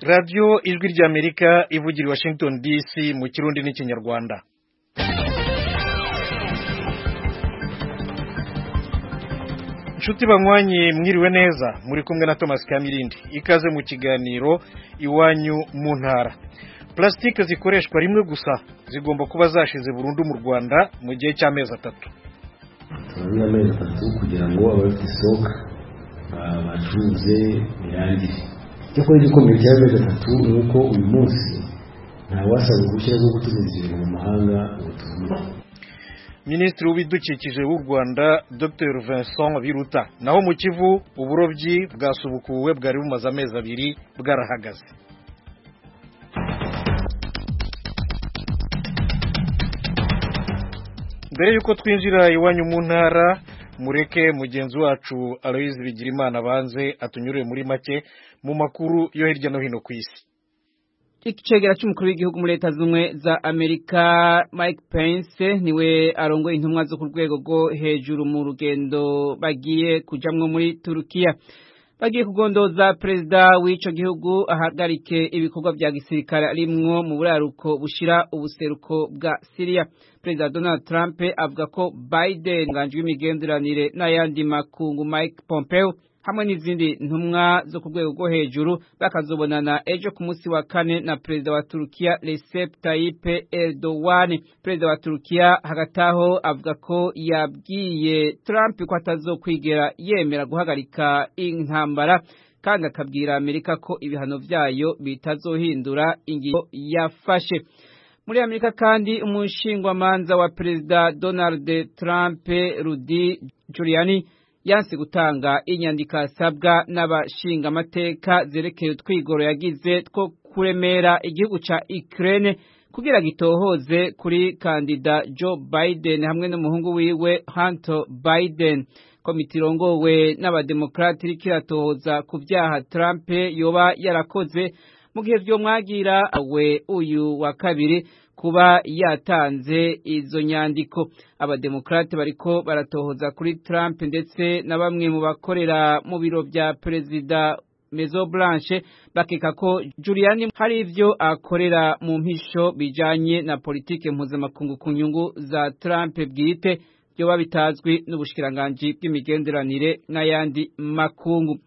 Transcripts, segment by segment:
radiyo ijwi ry'amerika ivugira i washington dc mu kirundi n'ikinyarwanda inshuti banywanyi mwiriwe neza muri kumwe na thomas kamirindi ikaze mu kiganiro iwanyu mu ntara pulasitike zikoreshwa rimwe gusa zigomba kuba zashize burundu mu rwanda mu gihe cy'amezi atatu turabona amezi atatu kugira ngo abafite isoko bacuruze birangire cyakora igikomeye cy'amezi atatu ni uko uyu munsi ntawasaba impushya zo gutumiza ibintu mu mahanga ngo tubone minisitiri w'ibidukikije w'u rwanda dr vincent biruta naho mu kivu uburobyi bwasubukuwe bwari bumaze amezi abiri bwarahagaze mbere y'uko twinjira iwanyu mu ntara mureke mugenzi wacu aloyizi bigirimana abanze atunyurire muri make mu makuru yo hirya no hino ku isi icegera cy'umukuru w'igihugu muri leta z'ubumwe za amerika mike pence niwe arongoye intumwa zo ku rwego rwo hejuru mu rugendo bagiye kujyamwo muri turukiya bagiye kugondoza perezida w'ico gihugu ahagarike ibikorwa bya gisirikare arimwo mu buraruko bushira ubuseruko bwa Syria perezida Donald Trump avuga ko Biden nganje w'imigenderanire n'ayandi makungu Mike Pompeo hamwe n'izindi ntumwa zo ku rwego rwo hejuru bakazobonana ejo ku munsi wa kane na perezida wa Turukiya Recep Tayyip Erdogan perezida wa Turukiya hagataho avuga ko yabwiye Trump ko atazokwigera yemera guhagarika intambara kandi akabwira Amerika ko ibihano byayo bitazohindura ingingo yafashe muri Amerika kandi umushingwamanza wa perezida Donald Trump Rudy Giuliani yanse gutanga inyandiko asabwa n'abashingamateka zerekeye utwigoro yagize two kuremera igihugu ca Ukraine kugira gitohoze kuri kandida Joe Biden hamwe n'umuhungu wiwe Hunter Biden komite irongowe n'abademokrati iriko iratohoza ku vyaha Trump yoba yarakoze mu gihe vyo mwagira we uyu wa kabiri kuba yatanze izo nyandiko abademokrate bariko baratohoza kuri Trump ndetse na bamwe mu bakorera mu biro bya perezida Maison Blanche bakeka ko Giuliani hari ivyo akorera mu mpisho bijanye na politike mpuzamakungu ku nyungu za Trump bwite byo babitazwi n'ubushkiranganji bw'imigenderanire n'ayandi makungu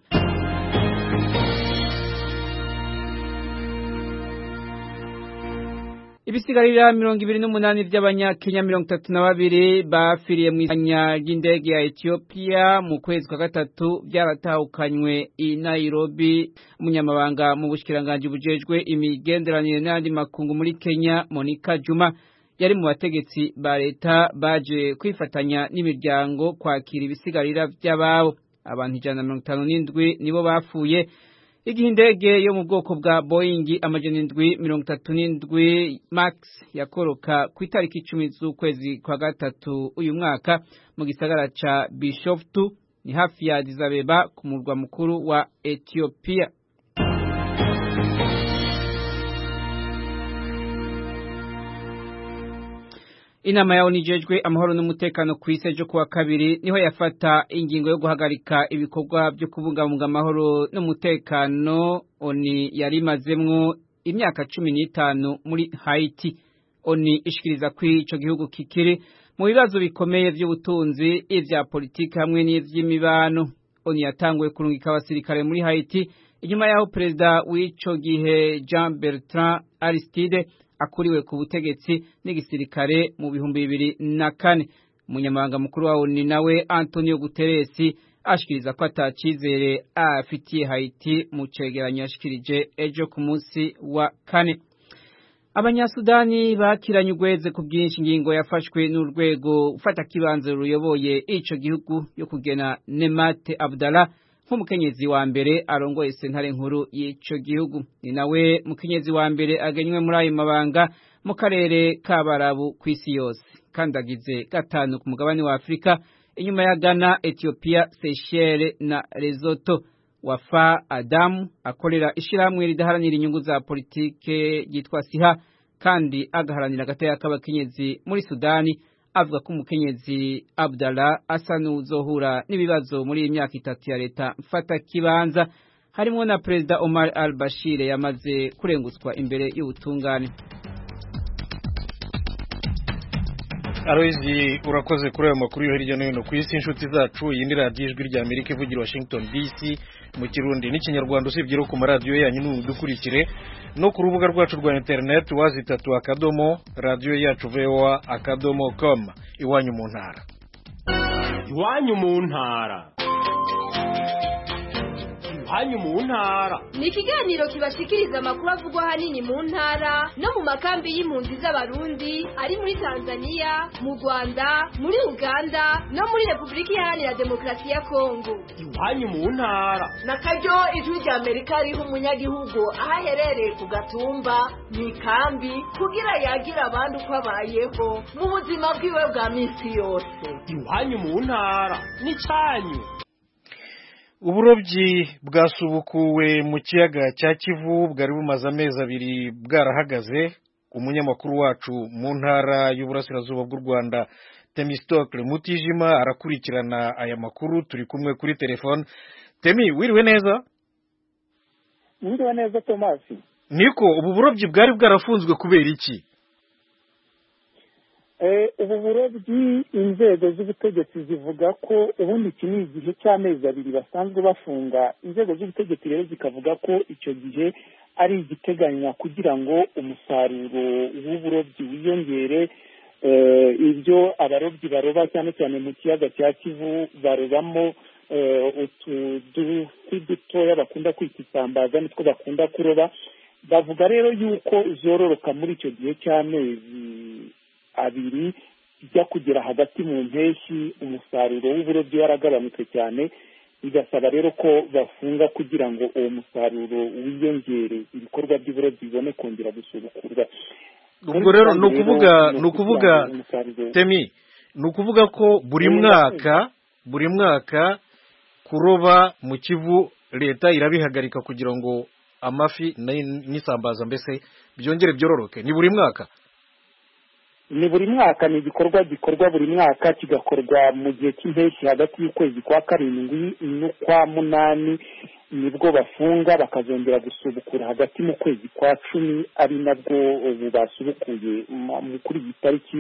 ibisigarira mirongo ibiri n'umunani by'abanyakenya mirongo itatu na babiri bafiriye mu izanya ry'indege ya etiyopiya mu kwezi kwa gatatu byaratahukanywe i nairobi umunyamabanga mu bushyikiranganji bujejwe imigenderanire n'andi makungu muri kenya monika juma yari mu bategetsi ba leta baje kwifatanya n'imiryango kwakira ibisigarira by'ababo abantu ijana na mirongo itanu n'indwi nibo bapfuye igihe indege yo mu bwoko bwa boying amajana indwi mirongo itatu n'indwi max yakoroka ku itariki icumi z'ukwezi kwa gatatu uyu mwaka mu gisagara ca bishoftu ni hafi ya dizabeba ku murwa mukuru wa etiyopiya inama yawo nijejwe amahoro n'umutekano ku isi ejo kuwa kabiri niho yafata ingingo yo guhagarika ibikorwa byo kubungabunga amahoro n'umutekano oni yari imazemwo imyaka cumi n'itanu muri hayiti oni ishikiriza ko ico gihugu kikiri mu bibazo bikomeye by'ubutunzi ivya politiki hamwe n'ivy'imibano oni yatanguye kurungika abasirikare muri hayiti inyuma yaho perezida w'ico gihe jean bertrand aristide akuriwe ku butegetsi n'igisirikare mu bihumbi bibiri na kane umunyamabanga mukuru wawo ni nawe antonio guterres ashikiriza ko atacizere afitiye haiti mu cegeranyo yashikirije ejo ku munsi wa kane abanyasudani bakiranye ugweze ku bwinshi ingingo yafashwe n'urwego ufata kibanza ruyoboye ico gihugu yo kugena nemate abdala nk'umukenyezi wa mbere arongoye sentare nkuru y'ico gihugu ni nawe mukenyezi wa mbere agenywe muri ayo mabanga mu karere ka barabu ku isi yose kandi agize gatanu ku mugabane wa afurika inyuma ya ghana etiyopiya seychelles na lesotho wafa adamu akorera ishirahamwe ridaharanira inyungu za politike ryitwa siha kandi agaharanira agatoya k'abakenyezi muri sudani avuga ko umukenyezi Abdallah asa n'uzohura n'ibibazo muri iyi myaka itatu ya leta mfata kibanza harimo na perezida Omar al-Bashir yamaze kurengutswa imbere y'ubutungane aroyizi urakoze kuri ayo makuru yo hirya no hino ku isi inshuti zacu iyi ni radiyo ijwi rya amerika ivugira washington dc mu kirundi n'ikinyarwanda usibye no ku maradiyo yanyu n'udukurikire no ku rubuga rwacu rwa interineti wazitatu akadomo radiyo yacu vowa akadomo komu iwanyu mu ntara iwanyu mu ntara iwanyu mu ntara ni ikiganiro kibashikiriza amakuru avugwa ahanini mu ntara no mu makambi y'impunzi z'abarundi ari muri tanzania mu rwanda muri uganda no muri repubulika iharanira demokarasi ya kongo iwanyu mu ntara na karyo ijwi rya amerika riha umunyagihugu aho aherereye ku gatumba mu ikambi kugira yagire abandi uko abayeho mu buzima bwiwe bwa minsi yose iwanyu mu ntara n'icyanyu uburobyi bwasubukuwe mu kiyaga cya kivu bwari bumaze amezi abiri bwarahagaze umunyamakuru wacu mu ntara y'uburasirazuba bw'u rwanda temistokle mutijima arakurikirana aya makuru turi kumwe kuri telefone temi wiriwe neza wiriwe neza tomasi niko ubu burobyi bwari bwarafunzwe kubera iki ubu burobyi inzego z'ubutegetsi zivuga ko ubundi iki ni igihe cy'amezi abiri basanzwe bafunga inzego z'ubutegetsi rero zikavuga ko icyo gihe ari igiteganywa kugira ngo umusaruro w'uburobyi wiyongere ibyo abarobyi baroba cyane cyane mu kiyaga cya kivu barobamo utudufi dutoya bakunda kwita isambaza nitwo bakunda kuroba bavuga rero yuko zororoka muri icyo gihe cy'amezi abiri ijya kugera hagati mu mpeshyi umusaruro w'uburobyi waragabanutse cyane bigasaba rero ko bafunga kugira ngo uwo musaruro wiyongere ibikorwa by'uburobyi bibone kongera gusubukurwa ubwo rero ni ukuvuga ni ukuvuga temi ni ukuvuga ko buri mwaka buri mwaka kuroba mu kivu leta irabihagarika kugira ngo amafi n'isambaza mbese byongere byororoke ni buri mwaka ni buri mwaka ni igikorwa gikorwa buri mwaka kigakorwa mu gihe cy'impeshyi hagati y'ukwezi kwa karindwi n'ukwa munani nibwo bafunga bakazongera gusubukura hagati mu kwezi kwa cumi ari nabwo ubu basubukuye kuri iyi tariki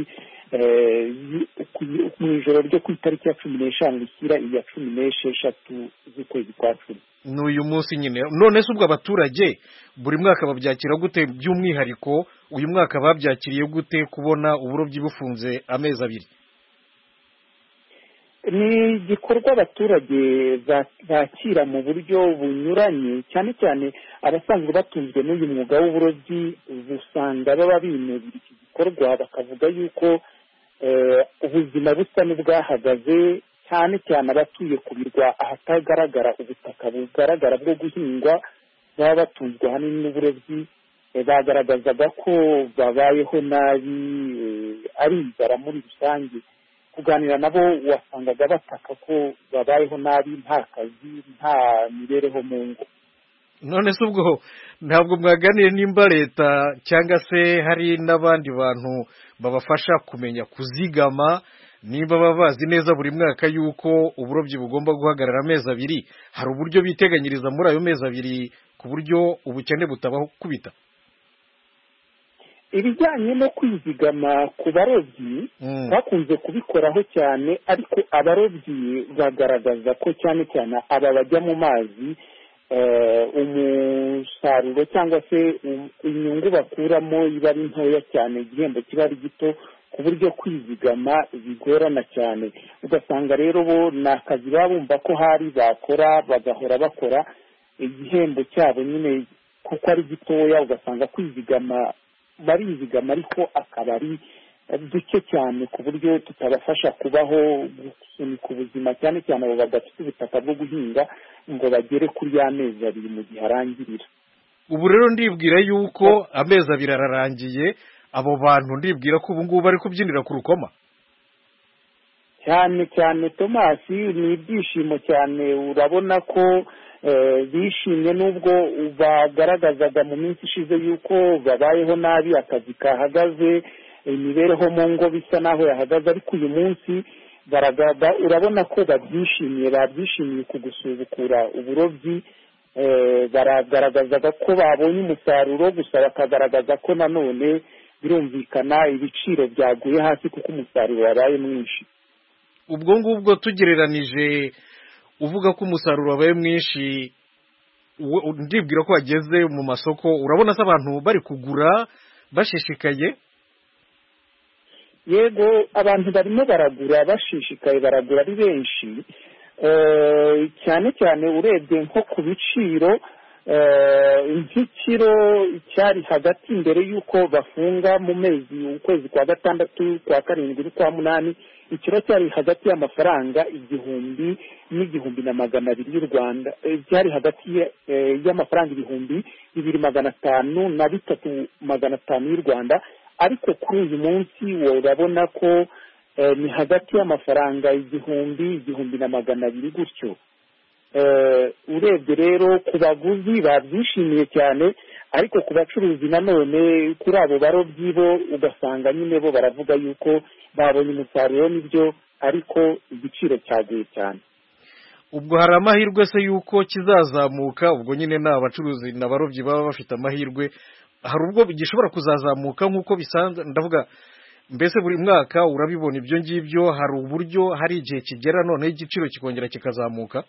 mu ijoro ryo ku itariki ya cumi n'eshanu rishyira iya cumi n'esheshatu z'ukwezi kwa cumi ni uyu munsi nyine none se ubwo abaturage buri mwaka babyakira gute by'umwihariko uyu mwaka babyakiriye gute kubona uburobyi bufunze amezi abiri ni igikorwa abaturage bakira mu buryo bunyuranye cyane cyane abasanzwe batunzwe n'uyu mwuga w'uburobyi usanga baba binubira iki gikorwa bakavuga yuko ubuzima busa n'ubwahagaze cyane cyane abatuye ku birwa ahatagaragara ubutaka bugaragara bwo guhingwa baba batunzwe ahanini n'uburobyi bagaragazaga ko babayeho nabi ari inzara muri rusange kuganira nabo wasangaga bataka ko babayeho nabi nta kazi nta mibereho mu ngo none se ubwo ntabwo mwaganiye nimba leta cyangwa se hari n'abandi bantu babafasha kumenya kuzigama niba baba bazi neza buri mwaka yuko uburobyi bugomba guhagarara amezi abiri hari uburyo biteganyiriza muri ayo mezi abiri ku buryo ubukene butabaho kubita ibijyanye no kwizigama ku barobyi bakunze kubikoraho cyane ariko abarobyi bagaragaza ko cyane cyane aba bajya mu mazi umusaruro cyangwa se inyungu bakuramo iba ari ntoya cyane igihembo kiba ari gito ku buryo kwizigama bigorana cyane ugasanga rero bo ni akazi baba bumva ko hari bakora bagahora bakora igihembo cyabo nyine kuko ari gitoya ugasanga kwizigama barizigama ariko akaba ari duke cyane ku buryo tutabafasha kubaho gusunika ubuzima cyane cyane abo badafite ubutaka bwo guhinga ngo bagere kuri ya mezi abiri mu gihe arangirira ubu rero ndibwira yuko amezi abiri ararangiye abo bantu ndibwira ko ubu ngubu bari kubyinira ku rukoma cyane cyane tomasi ni ibyishimo cyane urabona ko bishimye n'ubwo bagaragazaga mu minsi ishize y'uko babayeho nabi akazi kahagaze imibereho mu ngo bisa n'aho yahagaze ariko uyu munsi urabona ko babyishimiye babyishimiye ku gusubukura uburobyi eh, baragaragazaga ko babonye umusaruro gusa bakagaragaza ko nanone birumvikana ibiciro byaguye hasi kuko umusaruro wabaye mwinshi ubwo ngubwo tugereranije uvuga ko umusaruro wabaye mwinshi we- ndibwira ko wageze mu masoko urabona se abantu bari kugura bashishikaye yego abantu barimo baragura bashishikaye baragura ari benshi Eh, cyane cyane urebye nko ku biciro eh, nk'ikiro cyari hagati mbere y'uko bafunga mu mezi ukwezi kwa gatandatu kwa karindwi n'ukwa munani ikiro cyari hagati y'amafaranga igihumbi n'igihumbi na magana abiri y'u rwanda Eh, byari hagati ya- eh, y'amafaranga ibihumbi bibiri magana atanu na bitatu magana atanu y'u rwanda ariko kuri uyu munsi urabona ko eh, ni hagati y'amafaranga igihumbi igihumbi na magana abiri gutyo Eh, urebye rero ku baguzi babyishimiye cyane ariko ku bacuruzi nanone kuri abo barobyi bo ugasanga nyine bo baravuga yuko babonye umusaruro n'ibyo ariko igiciro cyaguye cyane ubwo hari amahirwe se yuko kizazamuka ubwo nyine ni abacuruzi ni abarobyi baba bafite amahirwe hari ubwo gishobora kuzazamuka nk'uko bisanzwe ndavuga mbese buri mwaka urabibona ibyo ngibyo hari uburyo hari igihe kigera noneho igiciro kikongera kikazamuka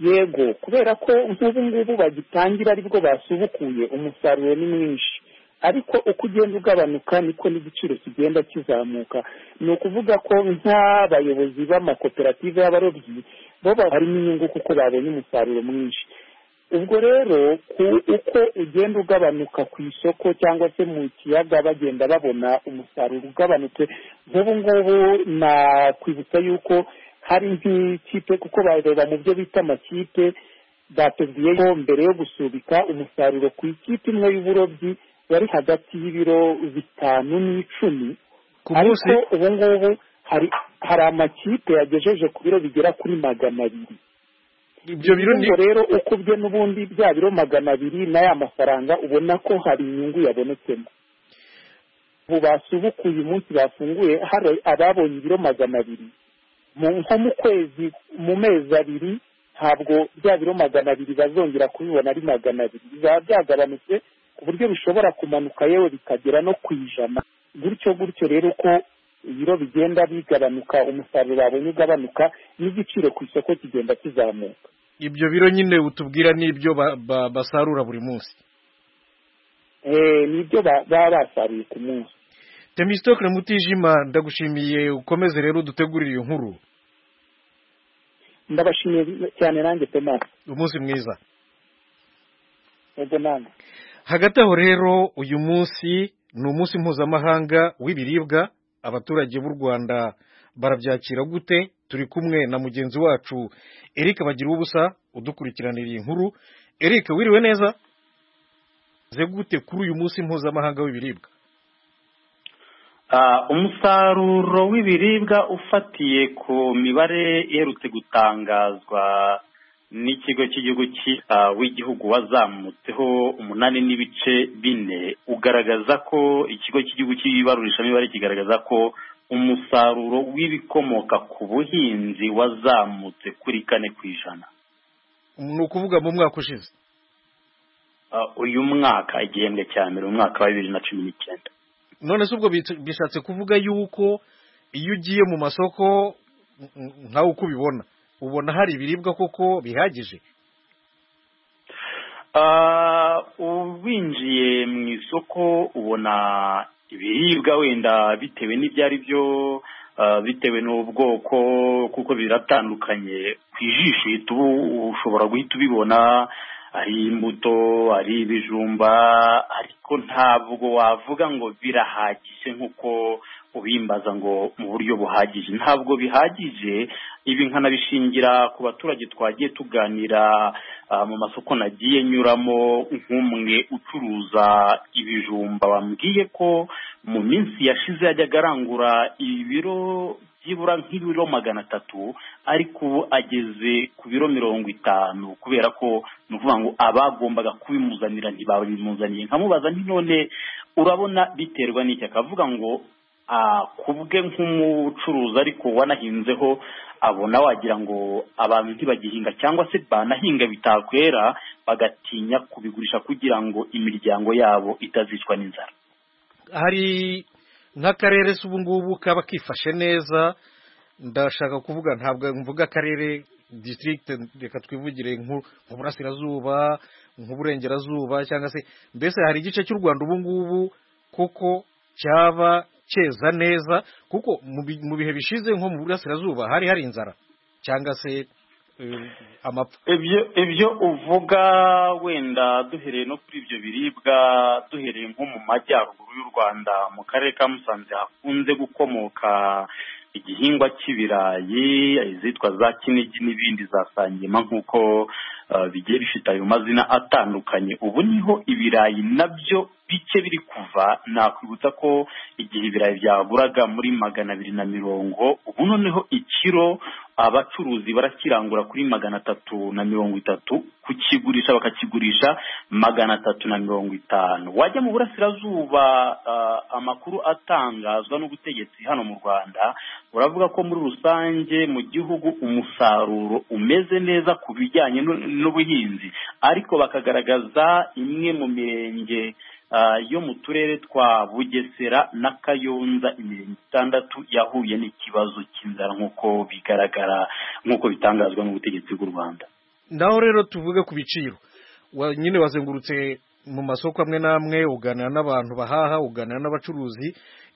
yego kubera ko nk'ubu ngubu bagitangira aribwo basubukuye umusaruro ni mwinshi ariko uko ugenda ugabanuka niko n'igiciro kigenda kizamuka ni ukuvuga ko nk'abayobozi b'amakoperative y'abarobyi bo barimo inyungu kuko babonye umusaruro mwinshi ubwo rero ku uko ugenda ugabanuka ku isoko cyangwa se mu kiyaga bagenda babona umusaruro ugabanutse nk'ubu ngubu nakwibutsa yuko hari nk'ikipe kuko bareba mu byo bita amakipe batubwiye ko mbere yo gusubika umusaruro ku ikipe imwe y'uburobyi wari hagati y'ibiro bitanu n'icumi ku ariko munsi ubu ngubu hari hari amakipe yagejeje ku biro bigera kuri magana abiri ibyo biro ni ubwo rero uko ubwe n'ubundi bya biro magana abiri n'aya mafaranga ubona ko hari inyungu yabonetsemo ubu basubukuye umunsi bafunguye hari ababonye ibiro magana abiri Mu- nko mu kwezi mu mezi abiri ntabwo bya biro magana abiri bazongera kubibona ari magana abiri bizaba byagabanutse ku buryo bishobora kumanuka yewe bikagera no ku ijana gutyo gutyo rero uko ibiro bigenda bigabanuka umusaruro babonye ugabanuka n'igiciro ku isoko kigenda kizamuka ibyo biro nyine utubwira ni ibyo ba- ba- basarura buri munsi Eh, nibyo ba- baba basaruye ku munsi temistokire mutijima ndagushimiye ukomeze rero udutegurire iyo nkuru ndabashimiye cyane nanjye tomasi umunsi mwiza ubwo nanjye hagati aho rero uyu munsi ni umunsi mpuzamahanga w'ibiribwa abaturage b'u rwanda barabyakira gute turi kumwe na mugenzi wacu eric bagira ubusa udukurikiranira iyi nkuru eric wiriwe neza ze gute kuri uyu munsi mpuzamahanga w'ibiribwa Ah, umusaruro w'ibiribwa ufatiye ku mibare iherutse gutangazwa n'ikigo cy'igihugu cyita w'igihugu wazamutseho umunani n'ibice bine ugaragaza ko ikigo cy'igihugu cy'ibarurishamibare kigaragaza ko umusaruro w'ibikomoka ku buhinzi wazamutse kuri kane ku ijana ni ukuvuga mu mwaka ushize Ah, uyu mwaka igihembwe cya mbere mu mwaka wa bibiri na cumi n'icyenda none se ubwo bit- bishatse kuvuga yuko iyo ugiye mu masoko n- n- nkawe uko ubibona ubona hari ibiribwa koko bihagije Ah, winjiye mu isoko ubona ibiribwa wenda bitewe n'ibyo ari byo ah, bitewe n'ubwoko kuko biratandukanye ku ijisho uhita ubu- ushobora guhita ubibona ari imbuto ari ibijumba ariko ntabwo wavuga ngo birahagije nk'uko ubimbaza ngo mu buryo buhagije ntabwo bihagije ibi nkanabishingira ku baturage twagiye tuganira ah, mu masoko nagiye nyuramo nk'umwe ucuruza ibijumba wambwiye ko mu minsi yashize yajyaga arangura ibiro byibura nk'ibiro magana atatu ariko ubu ageze ku biro mirongo itanu kubera ko ni ukuvuga ngo abagombaga kubimuzanira ntibabimuzaniye nkamubaza nti none urabona biterwa n'iki akavuga ngo ah, ku bwe nk'umucuruzi ariko wanahinzeho abona wagira ngo abantu ntibagihinga cyangwa se banahinga bitakwera bagatinya kubigurisha kugira ngo imiryango yabo itazicwa n'inzara hari nk'akarere se ubu ngubu kaba kifashe neza ndashaka kuvuga ntabwo mvuga akarere disitirigite reka twivugire nk'u- nk'uburasirazuba nk'uburengerazuba cyangwa se mbese hari igice cy'u rwanda ubu ngubu kuko cyaba cyeza neza kuko mu bi- mu bihe bishize nko mu burasirazuba hari hari inzara cyangwa se eh, amapfa ibyo ibyo uvuga wenda duhereye no kuri ibyo biribwa duhereye nko mu majyaruguru y'u rwanda mu karere ka musanze hakunze gukomoka igihingwa cy'ibirayi izitwa za kinigi n'ibindi za sangima nk'uko eh, bigiye bifite ayo mazina atandukanye ubu niho ibirayi nabyo bike biri kuva nakwibutsa ko igihe ibirayi byaburaga muri magana abiri na mirongo ubu noneho ikiro abacuruzi barakirangura kuri magana atatu na mirongo itatu kukigurisha bakakigurisha magana atatu na mirongo itanu wajya mu burasirazuba ah, amakuru atangazwa n'ubutegetsi hano mu rwanda uravuga ko muri rusange mu gihugu umusaruro umeze neza ku bijyanye n'u- n'ubuhinzi ariko bakagaragaza imwe mu mirenge ah, yo mu turere twa bugesera na kayonza imirenge itandatu yahuye n'ikibazo cy'inzara nk'uko bigaragara nk'uko bitangazwa n'ubutegetsi bw'u rwanda naho rero tuvuge ku biciro Wa- nyine wazengurutse mu masoko amwe n'amwe uganira n'abantu bahaha uganira n'abacuruzi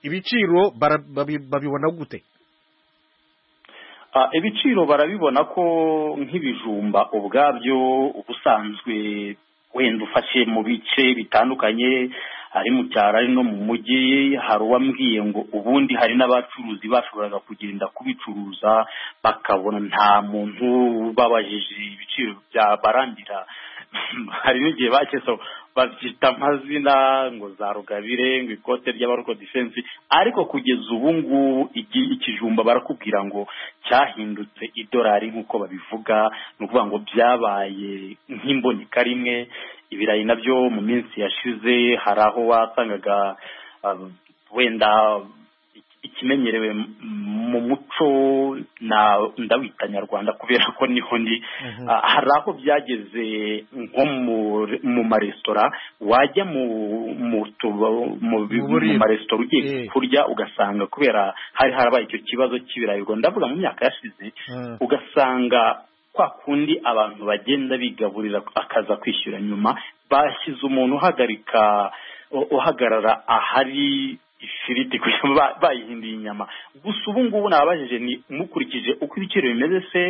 ibiciro bara- babi- babibona gute Ah, ibiciro barabibona ko nk'ibijumba ubwabyo ubusanzwe wenda ufashe mu bice bitandukanye ari mu cyaro ari no mu mujyi hari uwambwiye ngo ubundi hari n'abacuruzi bashoboraga kugenda kubicuruza bakabona nta muntu babajije ibiciro byabarandira hari n'igihe bakeza babyita amazina ngo za rugabire ngo ikote ry'abaroko defense ariko kugeza ubu ngubu igi- ikijumba barakubwira ngo cyahindutse idolari nk'uko babivuga ni ukuvuga ngo byabaye nk'imbonika rimwe ibirayi nabyo mu minsi yashize hari aho wasangaga ah, wenda ikimenyerewe m- mu muco na ndawita nyarwanda kubera ko niho ndi Ah, hari aho byageze nko mu- mu maresitora wajya mu mu tuba- mu bi- mu Mu buriro. maresitora Eh. ugiye kurya ugasanga kubera hari harabaye icyo kibazo cy'ibirayi ubwo ndavuga mu myaka yashize Mm. ugasanga kwa kundi abantu bagenda bigaburira akaza kwishyura nyuma bashyize umuntu uhagarika u- uhagarara ahari ifiriti kugira ngo ba- bayihinduye inyama gusa ubu ngubu nababajije ni mukurikije uko ibiciro bimeze se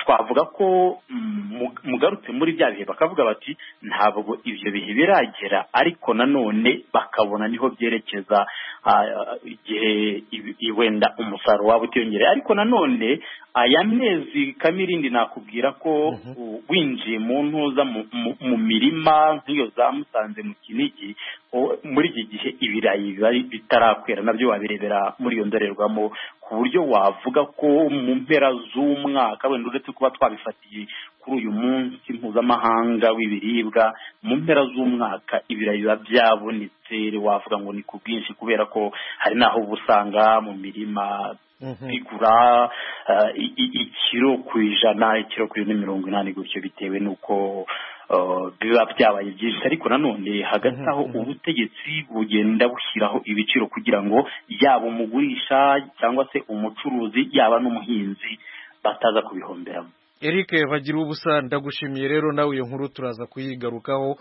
twavuga ko mm, mu- mugarutse muri bya bihe bakavuga bati ntabwo ibyo bihe biragera ariko nanone bakabona niho byerekeza ah, igihe ibi- i- wenda umusaruro waba utiyongereye ariko nanone aya mezi kamirindi nakubwira ko u- winjiye mu ntuza mu- mu- mu mirima nk'iyo za musanze mu kinigi o- muri iki gihe ibirayi biba ari- bitarakwera nabyo wabirebera muri iyo ndorerwamo ku buryo wavuga ko mu mpera z'umwaka wenda uretse kuba twabifatiye kuri uyu munsi mpuzamahanga w'ibiribwa mu mpera z'umwaka ibirayi biba byabonetse wavuga ngo ni ku bwinshi kubera ko hari n'aho uba usanga mu mirima Mhm. bigura eh, i- i- ikiro ku ijana ikiro ku ijana na mirongo inani gutyo bitewe n'uko eh, biba byabaye byinshi ariko nanone hagati aho ubutegetsi bugenda bushyiraho ibiciro kugira ngo yaba umugurisha cyangwa se umucuruzi yaba n'umuhinzi bataza kubihomberamo eric bagira ubusa ndagushimiye rero nawe iyo nkuru turaza kuyigarukaho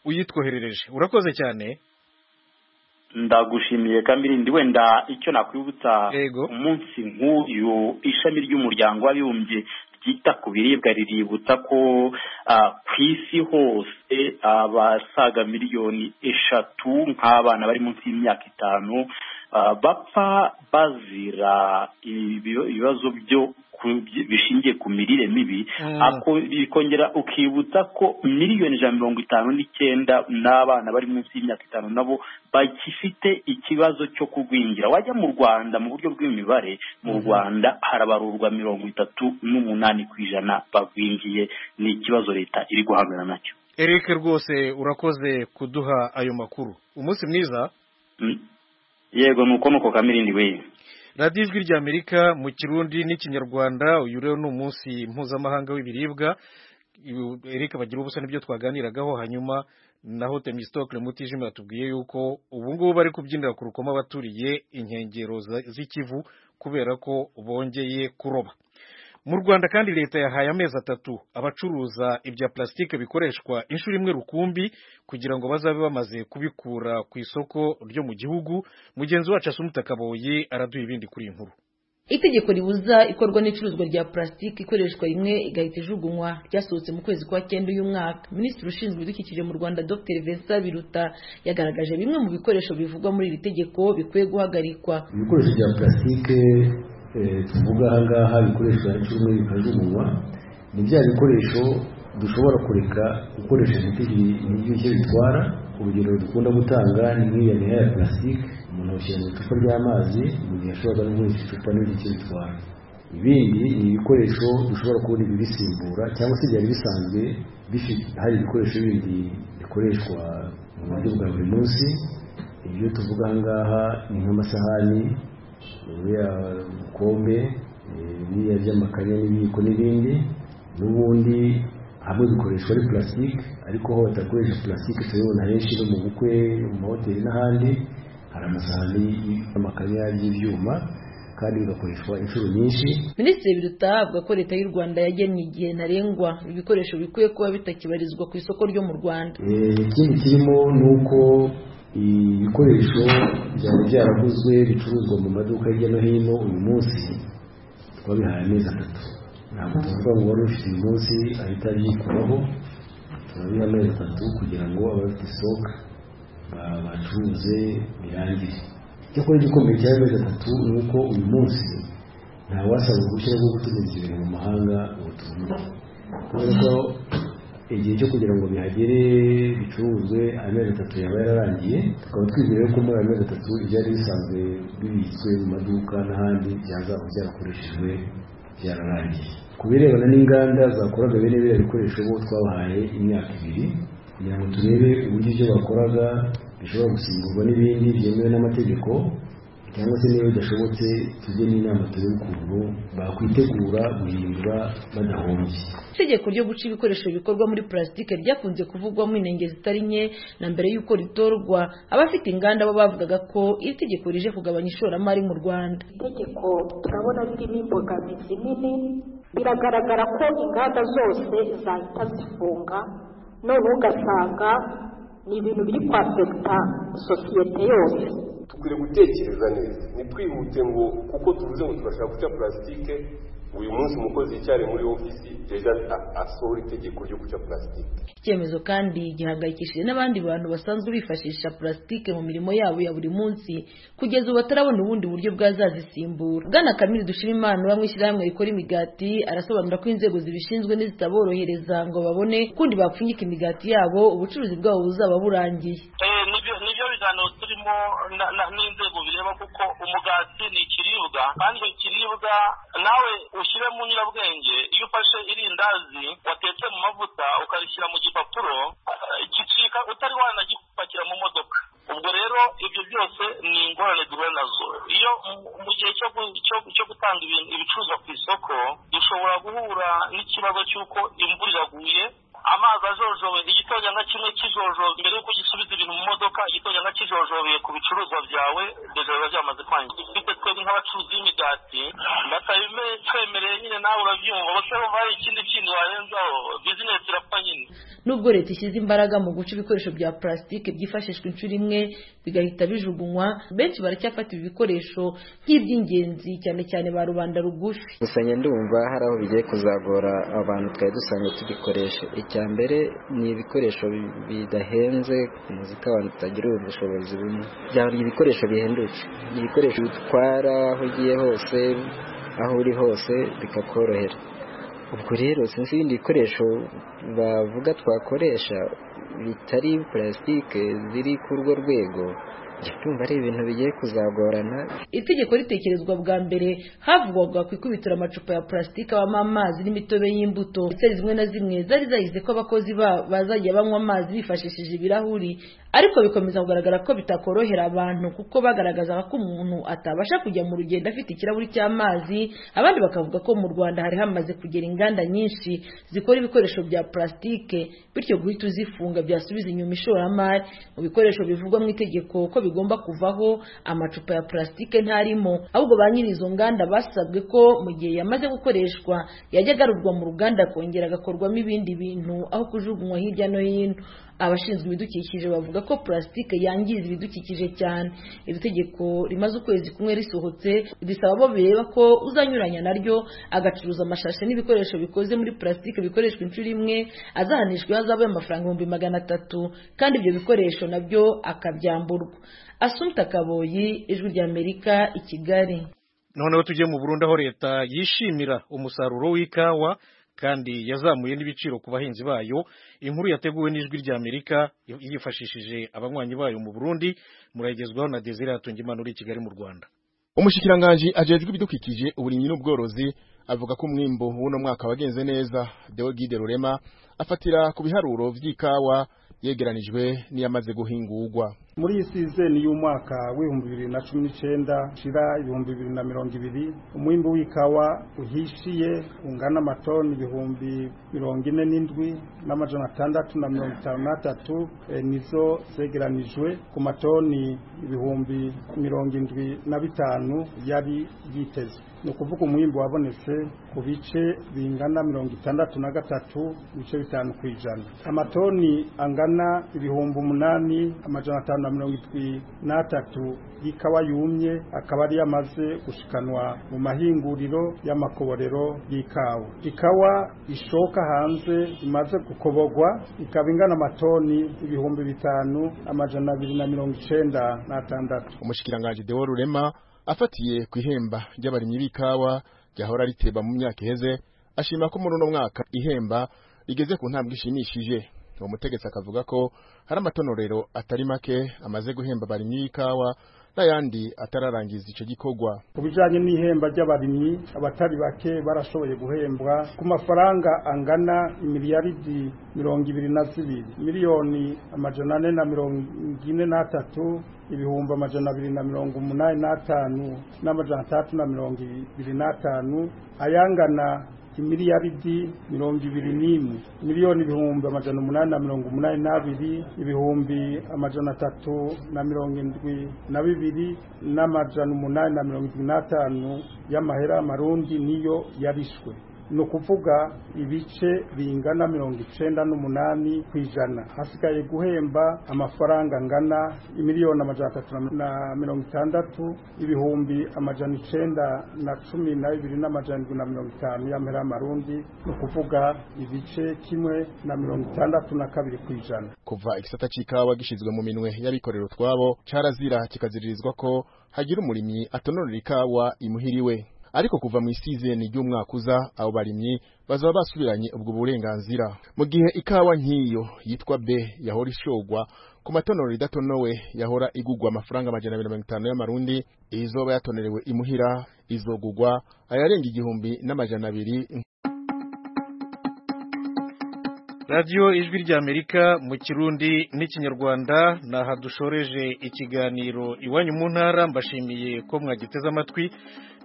uyitwoherereje urakoze cyane ndagushimiye kamirindi wenda icyo nakwibutsa Yego. umunsi nk'uyu ishami ry'umuryango w'abibumbye ryita ku biribwa riributsa ko ah, ku isi hose abasaga miliyoni eshatu nk'abana bari munsi y'imyaka itanu ah, bapfa bazira ibibi- ibibazo byo ku- bishingiye ku mirire mibi Mm. ako bikongera ukibutsa ko miliyoni ijana na mirongo itanu n'icyenda n'abana bari munsi y'imyaka itanu nabo bagifite ikibazo cyo kugwingira wajya mu rwanda mu buryo bw'imibare mu rwanda harabarurwa mirongo itatu n'umunani ku ijana bagwingiye ni ikibazo leta iri guhangana nacyo eric rwose urakoze kuduha ayo makuru umunsi mwiza Mm. yego ni uko ni uko kamirindi we radiyo ijwi ry'amerika mu kirundi n'ikinyarwanda uyu rero ni umunsi mpuzamahanga w'ibiribwa reka bagira ubusa n'ibyo twaganiragaho hanyuma naho temisitokire mutijima yatubwiye yuko ubu ngubu bari kubyinira ku rukoma abaturiye inkengero za- z'ikivu kubera ko bongeye kuroba mu rwanda kandi leta yahaye amezi atatu abacuruza ibya plastique bikoreshwa inshuro imwe rukumbi kugira ngo bazabe bamaze kubikura ku isoko ryo mu gihugu mugenzi wacu asumita kaboyi araduha ibindi kuri iyi nkuru itegeko ribuza ikorwa n'icuruzwa rya purasitiki ikoreshwa rimwe igahita ijugunywa ryasohotse mu kwezi kwa cyenda uyu mwaka minisitiri ushinzwe ibidukikije mu rwanda dr vesa biruta yagaragaje bimwe mu bikoresho bivugwa muri iri tegeko bikwiye guhagarikwa ibikoresho bya purasitike eh, tuvuga aha ngaha bikoresha inshuro imwe bikajugunywa ni bya bikoresho dushobora kureka gukoresha ibiti n'ibyo bitwara urugero dukunda gutanga ni nk'iya miha ya purasitike umuntu awushyira mu icupa ry'amazi mu gihe ashobora no gukoresha icupa n'ibyo bitwara ibindi ni ibikoresho dushobora kubona ibibisimbura cyangwa se byari bisanzwe bifite hari ibikoresho bindi bikoreshwa mu buryo bwa buri munsi ibyo tuvuga aha ngaha ni nk'amasahani biriya bikombe eh, biriya by'amakanya n'ibiyiko n'ibindi n'ubundi hamwe bikoreshwa ari purasitike ariko ho batakoresha purasitike turabibona henshi no mu bukwe mu mahoteli n'ahandi hari amasahani y'amakanya y'ibyuma kandi bigakoreshwa inshuro nyinshi minisitiri biruta avuga ko leta y'u rwanda yagennye igihe ntarengwa ibi bikoresho bikwiye kuba bitakibarizwa ku isoko ryo mu rwanda Eh, ikindi kirimo ni uko ibikoresho byari byaraguzwe bicuruzwa mu maduka hirya no hino uyu munsi twabihaye amezi atatu ntabwo tuvuga ngo wari ufite uyu munsi ahita yikuraho turabiha amezi atatu kugira ngo abafite isoko ba- bacuruze birangire icyakora igikomeye cy'amezi atatu ni uko uyu munsi ntawasaba uruhushya rwo gutumiza ibintu mu mahanga ngo tubone kubera ko igihe cyo kugira ngo bihagere bicuruzwe amezi atatu yaba yararangiye tukaba twizeye ko muri ayo mezi atatu ibyari bisanzwe bibitswe mu maduka n'ahandi byazaba byarakoreshejwe byararangiye ku birebana n'inganda zakoraga bene biriya bikoresho bo twabahaye imyaka ibiri kugira ngo turebe uburyo ibyo bakoraga bishobora gusimburwa n'ibindi byemewe n'amategeko cyangwa se niba bidashobotse tujye n'inama turebe ukuntu bakwitegura guhindura badahombye itegeko ryo guca ibikoresho bikorwa muri purasitike ryakunze kuvugwamo inenge zitari nke na mbere y'uko ritorwa abafite inganda bo bavugaga ko iri tegeko rije kugabanya ishoramari mu rwanda itegeko turabona ririmo imbogamizi nini biragaragara ko inganda zose zahita zifunga none ugasanga ni ibintu biri kwafekita sosiyete yose dukwiriye gutekereza neza ntitwihute ngo kuko tuvuze ngo turashaka guca purasitike uyu munsi umukozi yicyariye muri ofisi ejo a- asohora itegeko ryo guca purasitike icyemezo kandi gihangayikishije n'abandi bantu basanzwe bifashisha purasitike mu mirimo yabo ya buri munsi kugeza ubu batarabona ubundi buryo bwazazisimbura bwana kamili dushimimana uba mu ishyirahamwe rikora imigati arasobanura ko inzego zibishinzwe n'izitaborohereza ngo babone ukundi bapfunyika imigati yabo ubucuruzi bwabo buzaba burangiye nibyo nibyo biganiro turimo na- na- n'inzego bireba kuko umugati ni ikiribwa kandi icyo kiribwa nawe ushyire mu nyurabwenge iyo ufashe irindazi watetse mu mavuta ukarishyira mu gipapuro eh, gicika utari wanagipakira mu modoka ubwo rero ibyo byose ni ingorane duhura nazo iyo mu- mu gihe cyo gu- cyo- cyo gutanga ibintu- ibicuruzwa ku isoko dushobora guhura n'ikibazo cy'uko imvura iraguye amazi ajojowe igitonyanga kimwe kijojowe mbere y'uko gisubiza ibintu mu modoka igitonyanga kijojobeye ku bicuruzwa byawe ndetse biba byamaze kwangirika bityo twebwe nk'abacuruzi b'imigati batabimenye twemereye nyine nawe urabyumva bose bumva hari ikindi kintu warenzaho bizinesi irapfa nyine nubwo leta ishyize imbaraga mu guca ibikoresho bya purasitike byifashishwa inshuro imwe bigahita bijugunywa benshi baracyafata ibi bikoresho nk'iby'ingenzi cyane cyane ba rubanda rugufi gusa njye ndumva hari aho bigiye kuzagora abantu twari dusanzwe tubikoresha icya mbere ni ibikoresho bi- bidahenze ku muzika abantu tutagira ubu bushobozi bumwe byaba ibikoresho bihendutse ibikoresho bitwara aho ugiye hose aho uri hose bikakorohera ubwo rero sinzi ibindi bikoresho bavuga twakoresha bitari purasitike ziri ku urwo rwego ndumva ari ibintu bigiye kuzagorana itegeko ritekerezwa bwa mbere havugwaga ku ikubitira amacupa ya purasitike abamo amazi n'imitobe y'imbuto ndetse zimwe na zimwe zari zahize ko abakozi babo bazajya banywa amazi bifashishije ibirahuri ariko bikomeza kugaragara ko bitakorohera abantu kuko bagaragazaga ko umuntu atabasha kujya mu rugendo afite ikirahuri cy'amazi abandi bakavuga ko mu rwanda hari hamaze kugera inganda nyinshi zikora ibikoresho bya purasitike bityo guhita uzifunga byasubiza inyuma ishoramari mu bikoresho bivugwa mu itegeko ko bigomba kuvaho amacupa ya purasitike ntarimo ahubwo ba nyiri izo nganda basabwe ko mu gihe yamaze gukoreshwa yajya agarurwa mu ruganda akongera agakorwamo ibindi bintu aho kujugunywa hirya no hino abashinzwe ibidukikije bavuga ko purasitike yangiza ibidukikije cyane iri tegeko rimaze ukwezi kumwe risohotse risaba abo bireba ko uzanyuranya naryo agacuruza amashashi n'ibikoresho bikoze muri purasitike bikoreshwa inshuro imwe azahanishwa hazabaye amafaranga ibihumbi magana atatu kandi ibyo bikoresho nabyo akabyamburwa asumta kaboyi ijwi ry'amerika i kigali noneho tujye mu burundi aho leta yishimira umusaruro w'ikawa kandi yazamuye n'ibiciro ku bahinzi bayo inkuru yateguwe n'ijwi rya amerika yifashishije abanywanyi bayo mu burundi murayigezwaho na desire hatungimana uri i kigali mu rwanda umushikiranganji ajejwe ibidukikije uburimyi n'ubworozi avuga ko umwimbo w'uno mwaka wagenze neza deogide rurema afatira ku biharuro vy'ikawa yegeranijwe n'iyamaze guhingurwa muri iyi sizeni y'umwaka w'ibihumbi bibiri na cumi n'icyenda shira ibihumbi bibiri na mirongo ibiri umwimbi w'ikawa uhishiye ungana amatoni ibihumbi mirongo ine n'indwi n'amajana atandatu na mirongo itanu n'atatu nizo zegeranijwe ku matoni ibihumbi mirongo indwi na bitanu yari yitezwe ni ukuvuga umwimbi wabonetse ku bice bingana mirongo itandatu na gatatu ibice bitanu ku ijana amatoni angana ibihumbi umunani amajana atanu na mirongo itwi n'atatu y'ikawa yumye akaba ari yamaze gushikanwa mu mahinguriro y'amakoborero y'ikawa ikawa ishoka hanze imaze gukoborwa ikaba ingana amatoni ibihumbi bitanu amajana abiri na mirongo icenda n'atandatu umushikiranganji dewo rurema afatiye ku ihemba ry'abarimyi b'ikawa ryahora riteba mu myaka iheze ashima ko muri uno mwaka ihemba rigeze ku ntambwe ishimishije uwo mutegetsi akavuga ko hari amatonorero atari make amaze guhemba abarimyi b'ikawa n'ayandi atararangiza icyo gikorwa ku bijyanye n'ihemba ry'abarimyi abatari bake barashoboye guhembwa ku mafaranga angana imiliyaridi mirongo ibiri na zibiri miliyoni amajana ane na mirongo ine n'atatu ibihumbi amajana abiri na mirongo umunani n'atanu n'amajana atandatu na mirongo ibiri n'atanu ayangana imiliyaridi mirongo ibiri n'imwe miliyoni ibihumbi amajana umunani na mirongo umunani n'abiri ibihumbi amajana atatu na mirongo indwi na bibiri n'amajana umunani na mirongo indwi n'atanu y'amahera y'amarundi niyo yarishwe ni ukuvuga ibice bingana mirongo icenda n'umunani ku ijana hasigaye guhemba amafaranga angana imiliyoni amajana atatu na mirongo itandatu ibihumbi amajana icenda na cumi na bibiri n'amajana indwi na mirongo itanu y'amahera y'amarundi ni ukuvuga ibice kimwe na mirongo itandatu na kabiri ku ijana kuva igisata c'ikawa gishizwe mu minwe y'abikorera utwabo carazira kikaziririzwa ko hagira umurimyi atonorera ikawa imuhiriwe ariko kuva mu isizeni ry'umwaka uza abo barimyi bazaba basubiranye ubwo burenganzira mu gihe ikawa nk'iyo yitwa B yahora ishogwa ku matonero idatonowe yahora igugwa amafaranga amajana abiri mirongo itanu y'amarundi izoba yatonerewe imuhira izogugwa ayarenga igihumbi n'amajana abiri radiyo ijwi ry'amerika mu kirundi n'ikinyarwanda ni aha dushoreje ikiganiro iwanyu mu ntara mbashimiye ko mwagiteze amatwi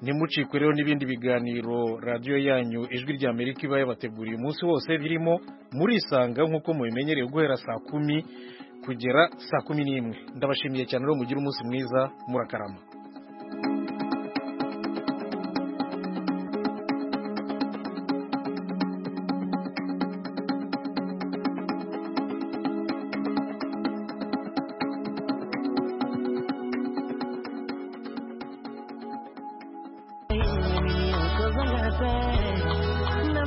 ntimucikwe rero n'ibindi biganiro radiyo yanyu ijwi ry'amerika iba yabateguriye umunsi wose birimo murisanga nk'uko mubimenyereye guhera saa kumi kugera saa kumi n'imwe ndabashimiye cyane rero mugire umunsi mwiza murakarama Cause I got that